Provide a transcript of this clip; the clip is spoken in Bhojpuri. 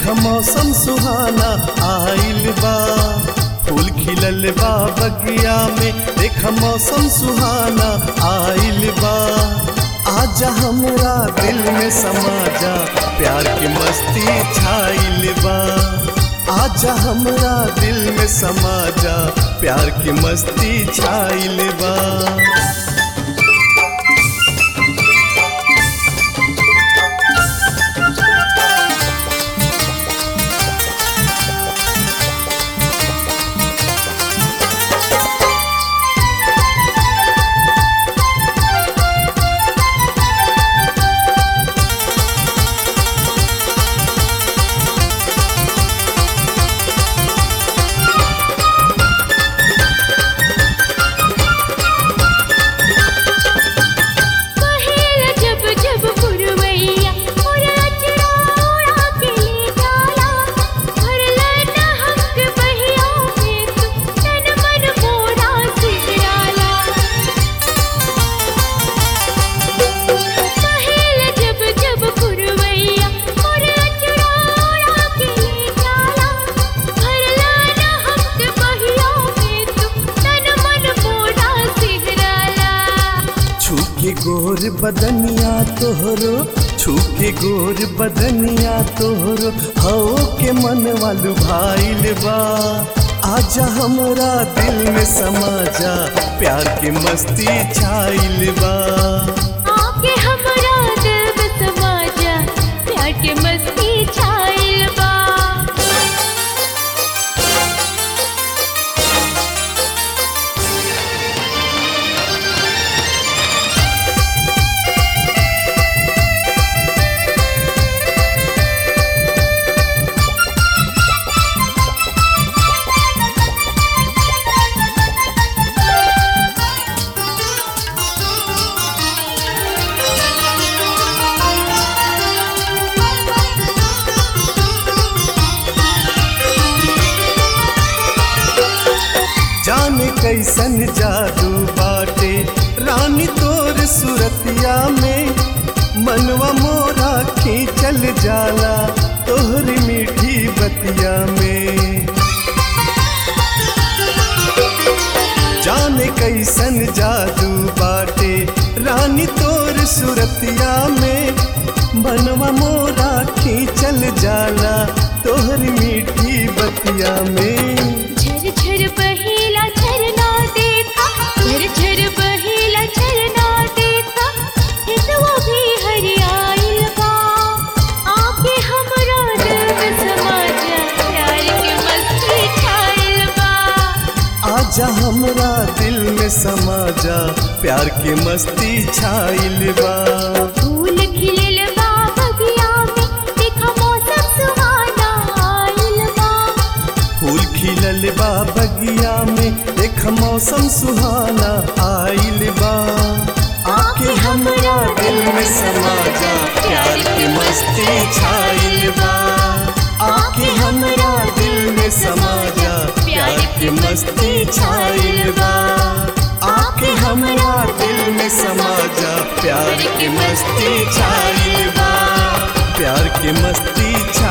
मौसम सुहाना आइल बा फूल खिलल बा बगिया में देख मौसम सुहाना आइल बा आजा हमरा दिल में समा जा प्यार की मस्ती छाइल बा आजा हमरा दिल में समा जा प्यार की मस्ती छाइल बा कहेला जब जब पुरवैया उड़ा चुड़ा के ले जाला भरला न हमके बहिया में तू तन मन मोरा सिराला कहेला जब जब पुरवैया उड़ा चुड़ा के ले जाला भरला न हमके बहिया में तू तन मन मोरा सिराला छूके गोर बदनिया तोहरो छूके गोर बदनिया तोहरो हो के मन वालू भाईल बा आजा हमरा दिल में समा जा प्यार की मस्ती छाइल बा आके हमरा दिल में समा जा प्यार के मस्ती छाइल बा जाने कैसन जादू बाटे रानी तोर सुरतिया में मनवा मोरा खींचल जाला तोहरी मीठी बतिया में जाने कैसन जादू बाटे रानी तोर सुरतिया में मनवा मोरा खींचल जाला तोहरी मीठी बतिया में झर झर बहेला झरना देखा झर झर बहेला झरना देखा हितवा भी हरियाइल बा आके हमरा दिल में समा जा प्यार के मस्ती छाइल बा आजा हमरा दिल में समा जा प्यार की मस्ती छाइल बा फूल खिलल बा बगिया में देखा मौसम सुहाना आइल बा फूल खिलल बा बगिया में देख मौसम सुहाना आइल बा आके हमरा दिल में समा जा प्यार की मस्ती छाइल बा आके हमरा दिल में समा जा प्यार की मस्ती छाइल बा आके हमरा दिल में समा जा प्यार की मस्ती छाइल बा प्यार की मस्ती छा